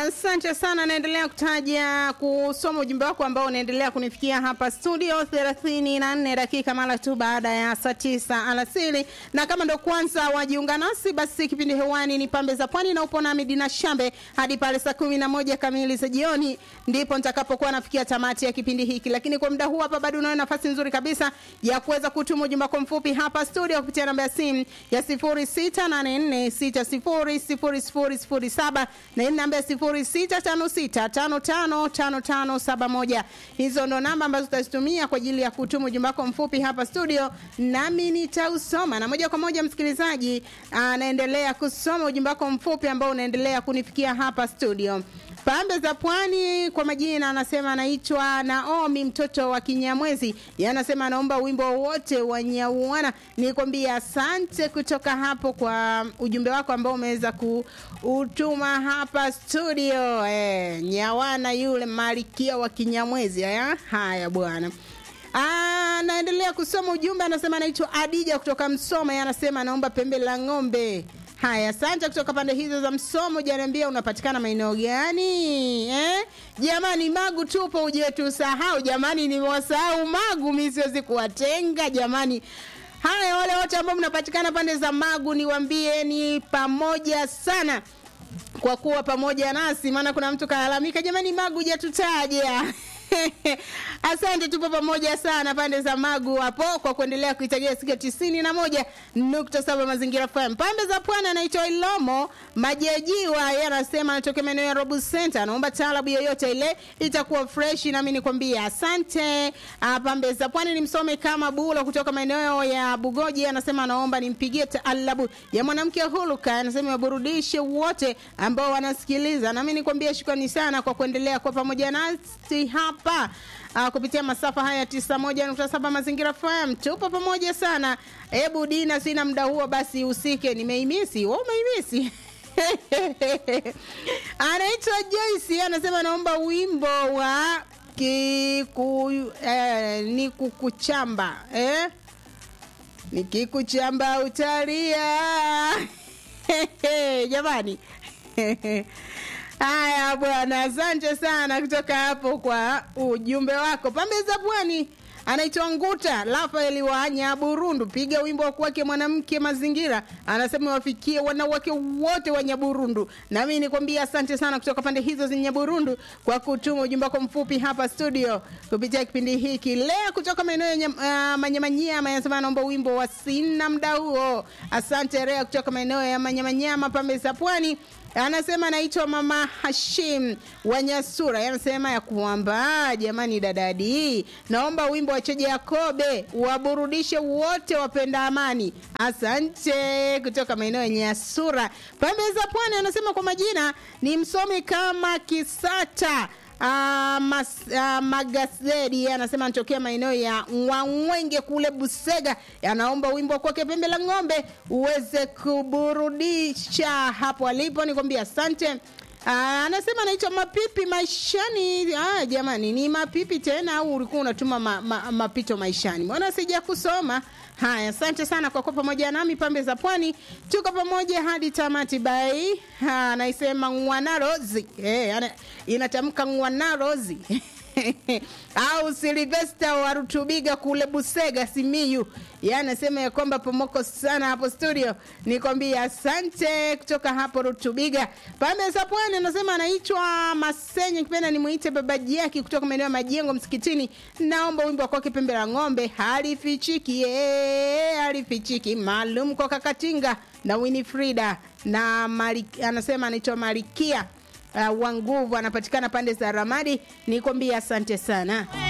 Asante sana, naendelea kutaja kusoma ujumbe wako ambao unaendelea kunifikia hapa studio 34 dakika mara tu baada ya saa tisa alasiri, na kama ndo kwanza wajiunga nasi, basi kipindi hewani ni Pambe za Pwani na upo nami Dina Shambe hadi pale saa kumi na moja kamili za jioni, ndipo nitakapokuwa nafikia tamati ya kipindi hiki. Lakini kwa muda huu hapa bado unayo nafasi nzuri kabisa ya kuweza kutuma ujumbe wako mfupi hapa studio kupitia namba ya simu ya 0684600007 na hii namba ya 0656555571. Hizo ndo namba ambazo utazitumia kwa ajili ya kutuma ujumbe wako mfupi hapa studio, nami nitausoma. Na moja kwa moja, msikilizaji anaendelea kusoma ujumbe wako mfupi ambao unaendelea kunifikia hapa studio. Pambe za Pwani kwa majina anasema anaitwa Naomi mtoto wa Kinyamwezi. Yeye anasema anaomba wimbo wote wa Nyauana. Nikwambia asante kutoka hapo kwa ujumbe wako ambao umeweza kuutuma hapa studio. Eh, Nyawana yule malikia wa Kinyamwezi. Haya, haya bwana. Ah, naendelea kusoma ujumbe anasema anaitwa Adija kutoka Msoma. Yeye anasema anaomba pembe la ng'ombe. Haya, asante kutoka pande hizo za Msomo. Janiambia unapatikana maeneo gani eh? Jamani, Magu tupo, uje tusahau jamani, nimewasahau Magu, mi siwezi kuwatenga jamani. Haya, wale wote ambao mnapatikana pande za Magu, niwaambie ni pamoja sana kwa kuwa pamoja nasi, maana kuna mtu kalalamika, jamani, Magu hujatutaja Asante, tupo pamoja sana pande za Magu hapo kwa kuendelea kuitagia siku tisini na moja nukta saba Mazingira FM. Pande za Pwani anaitwa Ilomo Majejiwa, yeye anasema anatokea maeneo ya Robu Center, anaomba taarabu yoyote ile itakuwa fresh, nami nikwambia asante. Ah, Pande za Pwani ni msome kama Bulo kutoka maeneo ya Bugoji, anasema anaomba nimpigie taarabu ya mwanamke huluka, anasema waburudishe wote ambao wanasikiliza, nami nikwambia shukrani sana kwa kuendelea kwa pamoja nasi hapa uh, kupitia masafa haya 91.7 Mazingira FM. Tupo pamoja sana. Hebu Dina, sina muda huo, basi usike, nimeimisi. Wewe umeimisi? Anaitwa Joyce, anasema naomba wimbo wa kiku eh, ni kukuchamba eh? Nikikuchamba utalia jamani Haya bwana, asante sana kutoka hapo kwa ujumbe wako. Pambe za Pwani anaitwa Nguta Rafaeli wa Nyaburundu, piga wimbo wa kwake mwanamke mazingira, anasema wafikie wanawake wote wa Nyaburundu. Nami nikwambia asante sana kutoka pande hizo za Nyaburundu kwa kutuma ujumbe wako mfupi hapa studio kupitia kipindi hiki leo kutoka maeneo ya uh, Manyamanyama. Anasema anaomba wimbo wa sina mda huo. Asante Rea kutoka maeneo ya Manyamanyama, pambe za Pwani anasema anaitwa mama Hashim Wanyasura, anasema ya kwamba jamani, dadadi, naomba wimbo wa Cheje Yakobe waburudishe wote wapenda amani. Asante kutoka maeneo ya Nyasura, pembe za Pwani. Anasema kwa majina ni msomi kama Kisata Uh, mas, uh, Magazedi anasema anatokea maeneo ya Wangwenge kule Busega, anaomba wimbo kwake pembe la ng'ombe uweze kuburudisha hapo alipo. Nikwambia asante. Uh, anasema anaitwa mapipi maishani. Ah, jamani ni mapipi tena au ulikuwa unatuma ma, ma, mapito maishani? Mbona sija kusoma haya. Asante sana kwa kuwa pamoja nami pambe za pwani, tuko pamoja hadi tamati. Bai anaisema Ngwanarozi eh, inatamka Ngwanarozi au Silvesta wa Rutubiga kule Busega Simiyu, yeye anasema ya kwamba pomoko sana hapo studio. Nikwambia asante kutoka hapo Rutubiga. Pambe za Pwani anasema anaitwa Masenye, kipenda nimuite baba Jaki kutoka maeneo ya Majengo Msikitini. Naomba wimbo kwake pembe la ng'ombe halifichiki, eh, halifichiki maalum kwa Kakatinga na Winifrida na Mari, anasema anaitwa Marikia uh, wa nguvu anapatikana pande za Ramadi. Nikwambia asante sana.